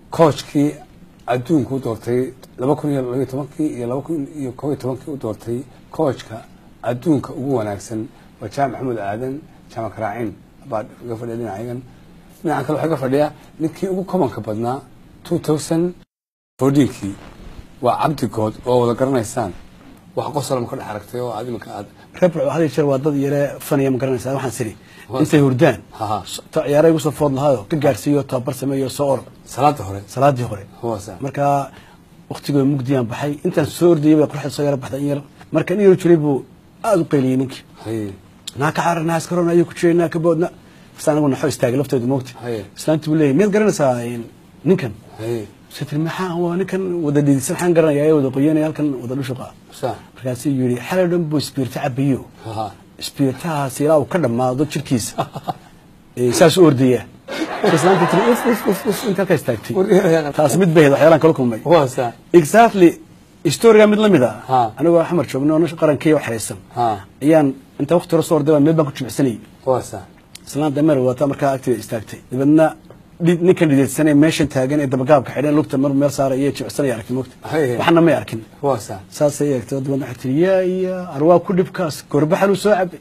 coachkii adduunka u doortay laba kun iyo labaiyo tobankii iyo laba kun iyo kob iyo tobankii u doortay coachka adduunka ugu wanaagsan waa jaamac maxamuud aadan jaamac karaacin baa iga fadhiya dhinacayagan dhinacan kale waxaa ka fadhiya ninkii ugu kobanka badnaa two thousand fourteenkii waa cabdi good oo wada garanaysaan wax qosolama ka dhex aragtay oo aad iminka aad reebr had iyo jeer waa dad yare fanaya ma garanaysaa waxaan siri intay hurdaan Haha. ta- ciyaara igu soo food lahaayo ka gaarsiiyo tababar sameeyo soo orod salaada hore salaadii hore Hoose. marka waktigoo mugdiyaan baxay intaan soo ordayay bay qoraxda soo yara baxday in yar marka in yar jiray buu aada u qayliyey ninkii haye naa ka carar naa iskaroon ayuu ku jiray naa ka boodna bas anagu naxo istaagay lafteedu moogta Haye. islaantii buu leeyahy miyaad garanaysaa in ninkan haye sitri maxaa waa ninkan wada dhidisan waxaan garanaya ee wada qoyanaya halkan wada dhushuqa sa markaasuu yidhi xalay dhan buu isbiirta cabayo haha isbiirtahaas ilaa uu ka dhammaado jirkiisa ee saas u ordaya islaanta tiri uf uf uf uf inta halkaa istaagtay Wargeerayaa. taas mid bay ahayd waxyaalaan kala kulmay waa sa exactly historiga mid la mid Ha. ah anigoo xamar joogno oo nolosha qarankeeya wax xariisan Ha. ayaan inta waqti hore soo orday baan meel baan ku jimicsanayay waa sa islaanta meel wata markaa agteeda istaagtay dabeedna dhi- ninkan dhididsanee meeshan taagan ee dabagaabka xidhan lugta mar meel saaray iyo jimicsanaya arkin mogta Haye. waxna may arkin waa sa saasay eegtay dabeedna waxay tiri yaa iya arwaa ku dhibkaas gorbaxaluu soo cabay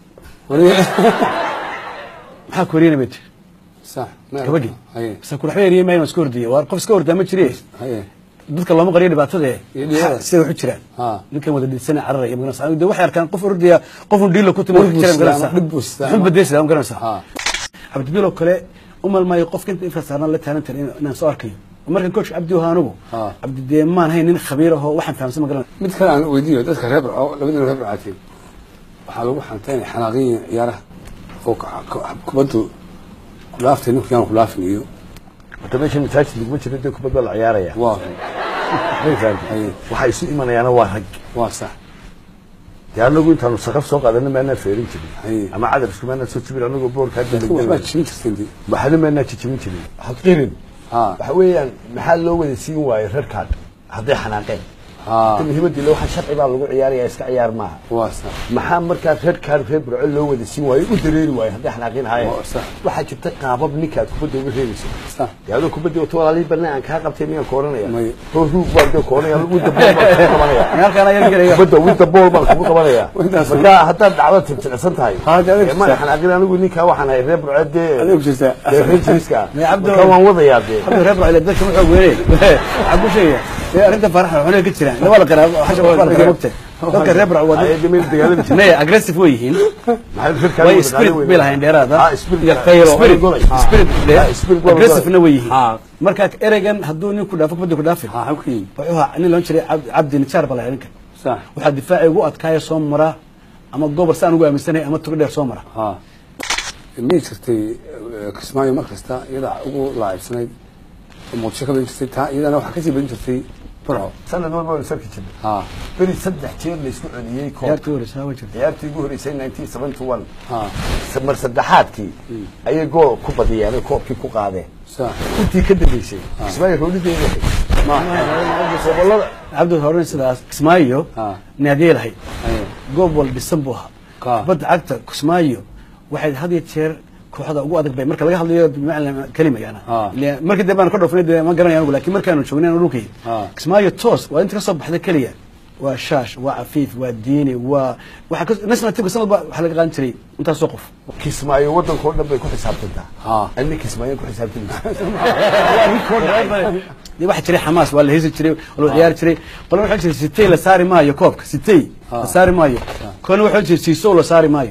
maxaa koriyana bay tiri sa gabadhii haye basa kudhaxba eriyey maa inaan iska ordiyay waa qof iska ordaa ma jire haye dadka looma qariyo dhibaatada ee Iyo dhibaatada. sida waxu jiraan Ha. ninkan wada dhidsana cararaya magaranaysa anigu de waxay arkaan qof ordaya qofun dhiilo ku timo Dhib buu jira sidaa, magaranaysa dhib buu sidaa. wuxuu badaysadaa magaranaysa Ha. cabdibiil oo kale u malmaayo qofka inta inta saarnaan la taalan tahay inaan soo arkayo markan coach cabdi ahaa anigu Ha. cabdi dee maan hayn nin khabiir ahoo waxaan fahamsan magaranay mid kale aan weydiiyo dadka reer barco labadina reer barcaatiin waxaa lagu xantay inay xanaaqiyin ciyaaraha oo ka- ka- kubaddu kudhaaftay ninku yaan kudhaafin iyo horta meesha masaajid laguma jiro dee kubad baa la ciyaaraya waa may fahamtay Haye. waxaa isu imanayaana waa rag waa sax dee anagu intaanu saqaf soo qaadana maanaan feerin jirin Haye. ama cadar isku maanaan soo jibin anagoo boorka hadda waxbaa jin jirteen dee waxna maanaan jijibin jirin haqirin ha waxa weeyaan maxaa loo wada siin waayo reer kaad hadday xanaaqeen ha ta muhiimadii le waxaa sharci baa lagu ciyaaraya iska ciyaar maaha waa sax maxaa markaa reer kaad reer burco loo wada siin waayo u dareeri waayo hadday xanaaqin haayeen Waa sax. waxaa jirta qaabab ninkaad kubadda uga reebaysa sax dee adoo kubaddi wato walaalihii barna aan kaa qabtay miyaan kooranaya May. hoo ruug baan dee kooranaya widda bool baan kugu qabanaya halkaan ayaa gelaya kubadda widda bool baan kugu qabanaya Intaas. markaa haddaad dhacdo tirtirsan tahay Ha, dee adeeg ee ma jirtaa. xanaaqin anigu ninkaa waxaan ahay reer burco dee adeeg jirtaa dee reer jiriska ah May cabdo- markaa waan wadayaa dee cabdi reer bacile dadka wuxuu weynay waxaan ku sheegaya ee arrinta faraxa waxna ka jiraan waa la qaraa xasha waa la qaraa mogta dadka reer bacile waa Ay, dee meel dagaalami jirta. may aggressive way yihiin maxay reer kaad way wada spirit qaadan bay lahayn dheeraada Ah, spirit. iyo khayro Spirit. spirit Ah. spirit Ah, spirit waa aggressive-na way yihiin Ha. marka ereygan hadduu nin ku dhaafo kubadda ku dhaafin ha xag ku yimi wuxuu ahaa nin loon jiray Cabdi- cabdi nijaar baa la ninkan sax waxaa difaaci ugu adkaaya soo mara ama gobol saan ugu aaminsanahay ama tugo dheer soo mara ha miyay jirtay eh, kismaayo mar kasta iyadaa ugu laacibsanayd oo muqdisho ka badin jirtay taa iyadana waxaa kasii badin jirtay burco sanad walba waan sarki jirnay ha beri saddex jeer la isku celiyey koob ciyaartii horeysa waa jirta ciyaartii ugu horeysay 1971 ha mar saddexaadkii ayay gool ku badiyeen ay koobkii ku qaadeen sax intii ka dambeysay ismaaciil roolideeda gobolada cabdi horen sidaas kismaayo Ha. naadiyey lahayd haye goob wal dhisan buu ahaa Ka. kubadda cagta kismaayo waxay had iyo jeer kooxda ugu adag bay marka laga hadlayo bimacna kelima yana Ha. Ile- markii dambe aan ka dhoofnay dee ma garanaya anigu laakiin markaanu joognay anu dhulkay Ha. kismaayo toos waa inta ka soo baxda keliya waa shaash waa cafiif waa diini waa waxa ka- national teamka sanad ba waxaa laga qaadan jiray intaasoo qof kismaayo waddankao dhan bay ku xisaabtantaa Ha. ani kismaayo ku xisaabtamaysa dee waxaa jiray xamaas waa la heesi jiray waa la ciyaari jiray qolana waxaa jiray sitey la saari maayo koobka sitey la saari maayo koona waxaa jiray siisow la saari maayo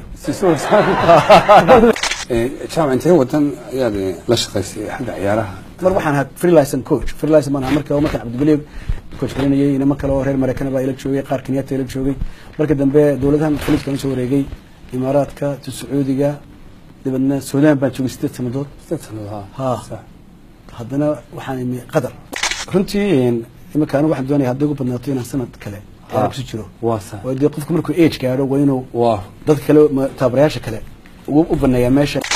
jaamac intee wadan ayaad eh, la shaqaysay xagga ciyaaraha mar waxaan ahaa freelance coach freelance baan ahaa marka markaan cabdibaliig coach galinayay inama kale oo reer mareykan baa ila joogay qaar kenyatta ila joogay marka dambe dowladahan khaliijka la soo wareegay imaaraadka sacuudiga dabeedna suudaan baan joogay sideed sanadood Sideed sannadood, ha. Ha. Sax. haddana waxaan imi qatar runtii imika anigu waxaan doonaya hadday ugu badnaato inaan sanad kale ciyaaro kusi jiro waa sax oo dee qofku markuu age gaadho waa inuu waa dad kale ma- tababarayaasha kale ugu u baneeyaa meesha